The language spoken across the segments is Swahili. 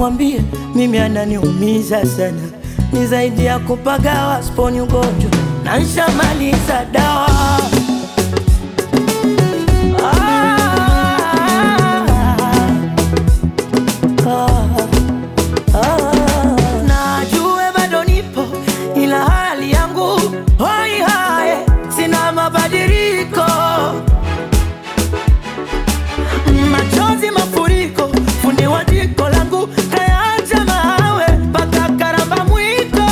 nakwambia mimi ananiumiza sana, ni zaidi ya kupagawa, sponi ugonjwa na nshamaliza dawa Najue bado nipo ila hali yangu hoi hae, sina mabadiliko, machozi mafuriko, fundi wa jiko langu kayaacha mawe mpaka karamba mwiko,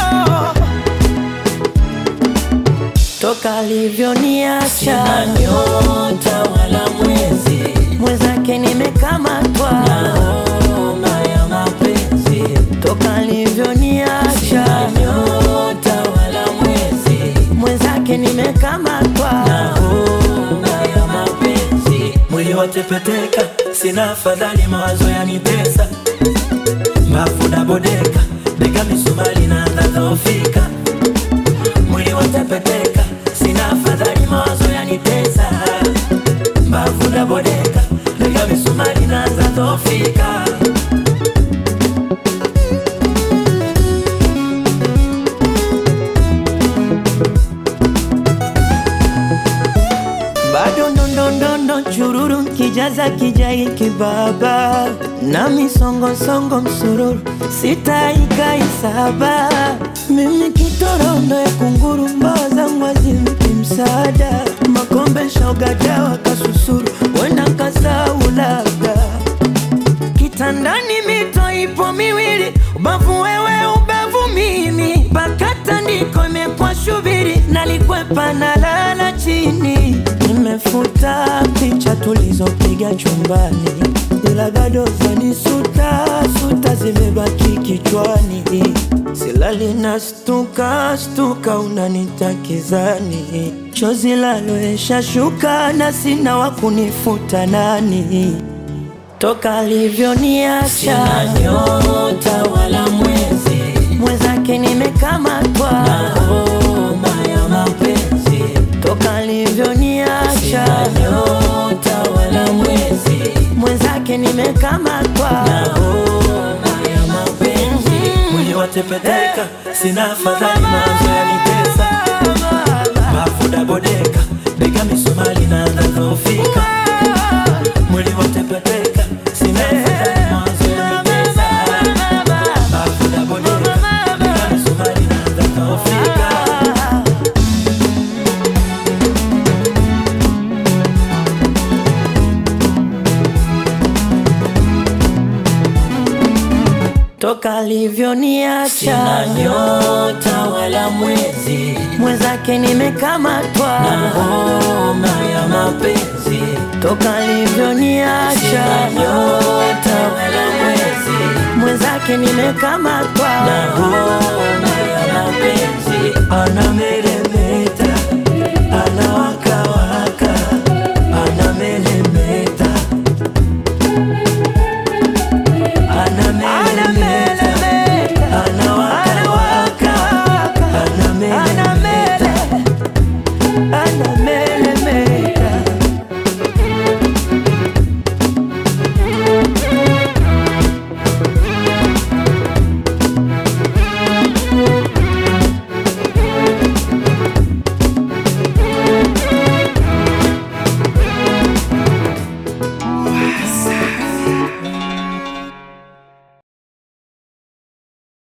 toka alivyoniacha Sina nyota wala mwezi, mwenzake nimekamatwa, homa ya mapenzi. toka alivyoniacha Sina nyota wala mwezi, mwenzake nimekamatwa homa ya mapenzi. Mwili watepeteka, sina afadhali, mawazo yanitesa, mbavu nabodeka, bega misumari naanza dhofika. Mwili watepeteka, sina afadhali, mawazo yanitesa, mbavu nabodeka, bega misumari naanza dhofika. bado ndondondondo chururu kijaza kijai kibaba na misongosongo msururu sitaikaisaba mimi kitorondo ya kunguru mbawa zangu azimki msaada makombe shogajawa kasusuru wenda kasau labda kitandani mito ipo miwili, ubavu wewe, ubavu mimi, mpaka tandiko imekuwa shubiri, nalikwepa na lala chini. Nimefuta picha tulizopiga chumbani, ila bado zanisuta suta zimebaki kichwani, silali na stuka stuka, unanitakizani chozi laloesha shuka na sina wa kunifuta nani toka alivyoniacha Sina nyota wala mwezi, mwenzake nimekamatwa, homa ya mapenzi. toka alivyoniacha Sina nyota wala mwezi, mwenzake nimekamatwa, homa ya mapenzi. Mwili watepeteka, sina afadhali, mawazo yanitesa, mbavu nabodeka, bega misumari naanza dhofika. Mwili watepeteka, sina afadhali, mawazo yanitesa, mbavu nabodeka, bega misumari naanza dhofika. toka alivyoniacha Sina nyota wala mwezi, mwenzake nimekamatwa, homa ya mapenzi. toka alivyoniacha Sina nyota wala mwezi, mwenzake nimekamatwa, homa